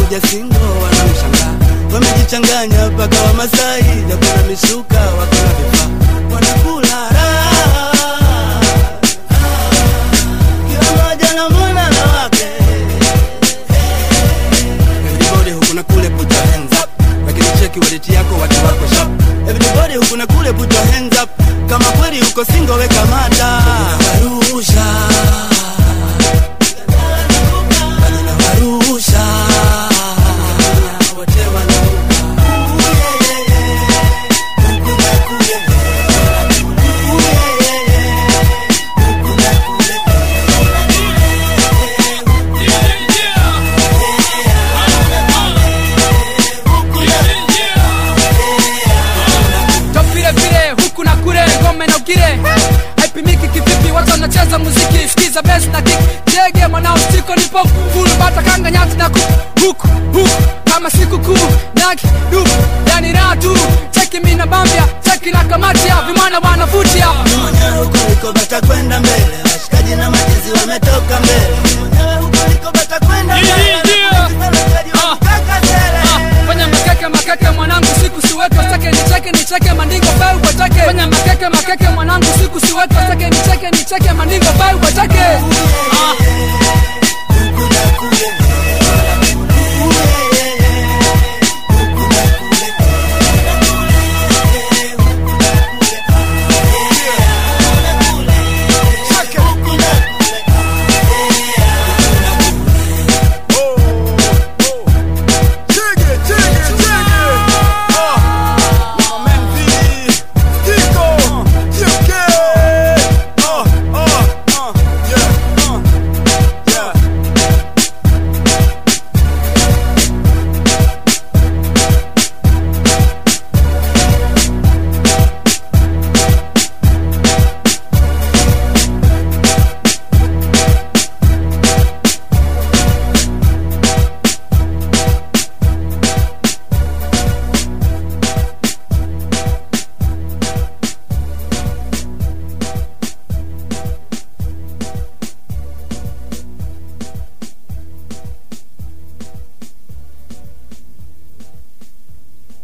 kuja singo wanamshangaa wamejichanganya mpaka wamasai jakuna mishuka wakuna vifaa wanakula raha kila mmoja na mwana na wake everybody huku na kule put your hands up lakini cheki waleti yako watu wako sharp everybody huku na kule put your hands up kama kweli uko singo weka mata warusha bado nawarusha wote wanaruka Ooh, yeah, yeah, yeah. Huku na kule. Ooh, yeah, yeah, yeah. Huku na kule. Top vile vile huku na kule ngome na ukire haipimiki kivipi watu wanacheza muziki sikiza bes na kick jege mwanao stiko nipo full bata kanga nyati na ku huku huku kama siku kuu naki duku yani raha tu cheki mina bambia cheki na kamatia vimana wanavutia mwenyewe huko liko bata kwenda mbele washikaji na majizi wametoka mbele mwenyewe huko liko bata kwenda mbele Yeah, yeah. Washikaji Ah. wanataka mbele. Ah, fanya makeke makeke mwanangu siku siweke stake nicheke nicheke mandingo bai upatake fanya makeke makeke mwanangu siku siweke stake nicheke nicheke mandingo bai upatake